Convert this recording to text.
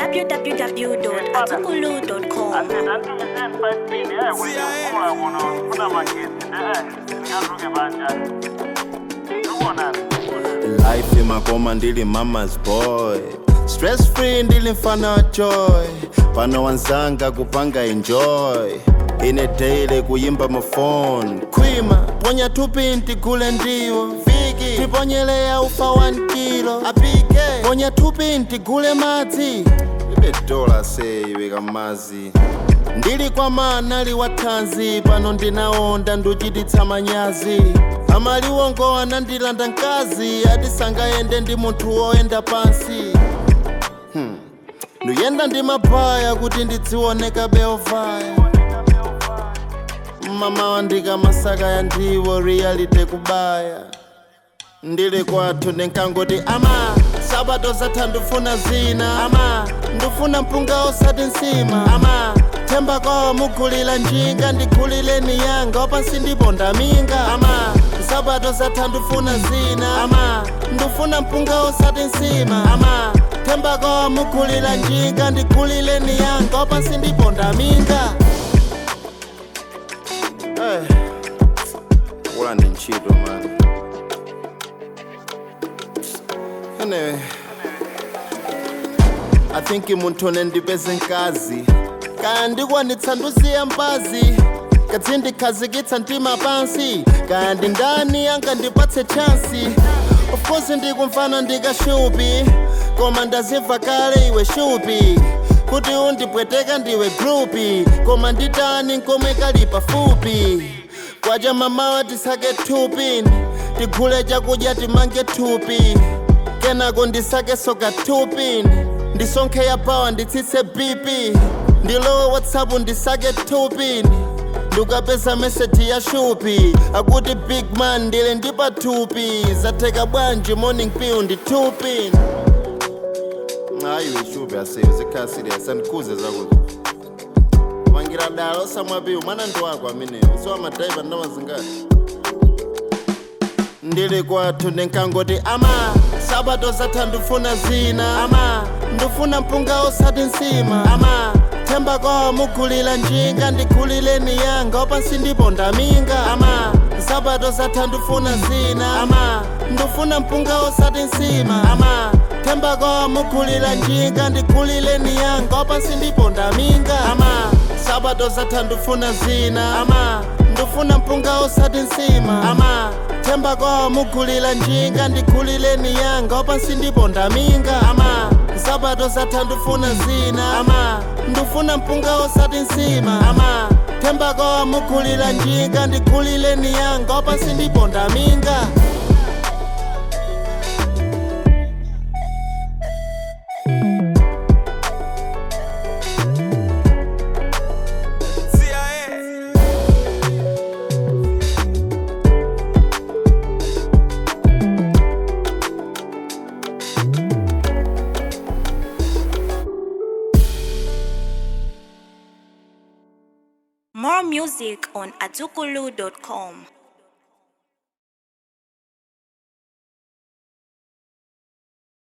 www.atukulu.com. life imakoma ndili mama's boy stress free ndili mfana wa joy pano wanzanga kupanga enjoy ine daily kuyimba mafone khwima ponya tupinti gule ndiwo viki tiponyeleya ufa 1 kilo apike ponya tupinti gule madzi ibe dola seyiwe kamazi ndili kwa manali wa thanzi pano ndinaonda nduchititsa manyazi amaliwongo anandilanda mkazi ati sangayende ndi munthu woyenda pansi hmm. nduyenda ndi mabaya kuti ndidzioneka beovaya mama wandika masaka ya ndiwo reality kubaya ndili kwathu ndinkangoti ama sabato zatha ndifuna zina ama ndifuna mpunga osati nsima ama themba kwawo mugulira njinga ndigulireni yanga wapansi ndipo ndaminga ama sabato zatha ndifuna zina ama ndifuna mpunga osati nsima ama themba kwawo mugulira njinga ndigulireni yanga wapansi ndipo ndaminga hey. ula ndi ntchito mani Anyway, I think munthu nendipeze nkazi kaya ndikwanitsa ndusiya mbazi kadzi ndikhazikitsa mtima pansi kaya ndi ndani angandipatse chansi of course ndikumfana ndikashupi koma ndazimva kale iwe shupi kuti undipweteka ndiwe grupi koma nditani nkomwe kali pafupi kwacha mamawa tisake thupini tigule chakudya timange thupi kenako ndisake soka tupini ndisonkhe ya pawa nditsitse bp ndilowe whatsapp ndisake tupini ndikapeza meseji ya shupi akuti big man ndili ndi pathupi zatheka bwanji morning piu ndi tupini ayiwe shupi aseyo zikhala serious andikhuze zakuti pangira dala osamwapiwu mwana ndi wako ameneyo siwa madhaiva ndamazingati ndili kwathu ndinkangoti ama sabato zatha ndifuna zina ama ndifuna mpunga osati nsima ama themba kwawo mugulira njinga ndigulireni yanga wapansi ndipo ndaminga ama sabato zatha ndifuna zina ama ndifuna mpunga osati nsima ama themba kwawo mugulira njinga ndigulireni yanga wapansi ndipo ndaminga ama sabato zatha ndifuna zina ama ndifuna mpunga osati nsima ama themba kwawo mugulira njinga ndigulireni yanga wapansi ndipo ndaminga ama sabato zatha ndifuna zina ama ndifuna mpunga osati nsima ama themba kwawo mugulira njinga ndigulireni yanga wapansi ndipo ndaminga More music on atukulu.com.